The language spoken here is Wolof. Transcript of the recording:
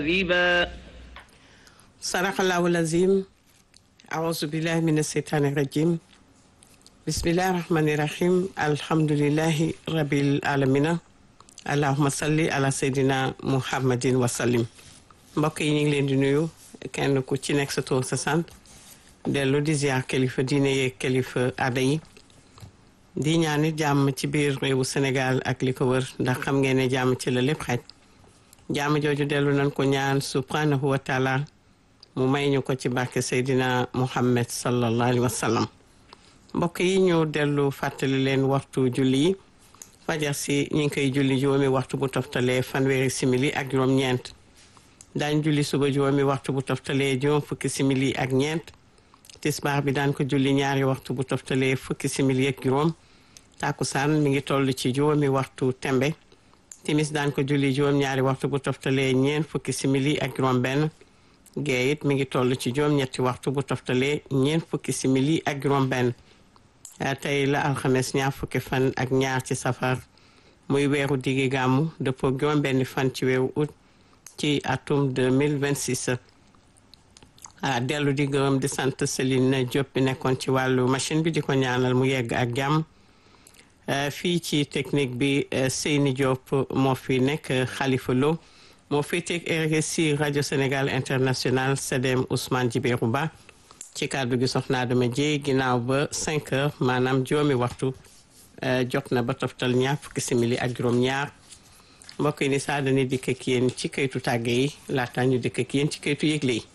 ربا صدق الله العظيم أعوذ بالله من الشيطان الرجيم بسم الله الرحمن الرحيم الحمد لله رب العالمين اللهم صل على سيدنا محمد وسلم mbokk yi ñu ngi leen di nuyu kenn ku ci nekk sa tur sa sant dellu di ziar kilifa diine yeeg kilifa aada yi di ñaanit jàmm ci biir réewu Sénégal ak li ko wër ndax xam ngeen ne jàmm ci la lépp xaj jàmm jooju dellu nañ ko ñaan subhanahu wa taala mu may ñu ko ci barke Seydina Muhammad sallallahu alayhi wa sallam mbokk yi ñu dellu fàttali leen waxtu julli yi fajar si ñu ngi koy julli juróomi waxtu bu toftalee fanweeri simili ak juróom-ñeent daañ julli suba juróomi waxtu bu toftalee juróom fukki simili ak ñeent tisbaar bi daan ko julli ñaari waxtu bu toftalee fukki simili ak juróom tàkkusaan mi ngi toll ci juróomi waxtu tembe timis daan ko julli juróom ñaari waxtu bu toftalee ñeent fukki simili ak juróom benn gee it mi ngi toll ci juróom ñetti waxtu bu toftalee ñeent fukki simili ak juróom benn tey la alxames ñaar fukki fan ak ñaar ci safar muy weeru diggi gàmmu dëppoo juróom benn fan ci weeru août ci atum 2026 ah dellu di gërëm di sant Céline Diop bi nekkoon ci wàllu machine bi di ko ñaanal mu yegg ak jàmm fii ci technique bi Seyni Diop moo fi nekk Khalifa Lo moo fi teg RSI rajo Sénégal international CDM Ousmane Djibérou Ba ci kàddu gi soxna Adama Dieye ginnaaw ba 5 heures maanaam juróomi waxtu jot na ba toftal ñaar fukki simili ak juróom-ñaar mbokk yi ni saa dañuy dikk ak yéen ci kayitu tàgge yi laata ñu dikk ak yéen ci kayitu yëgle yi.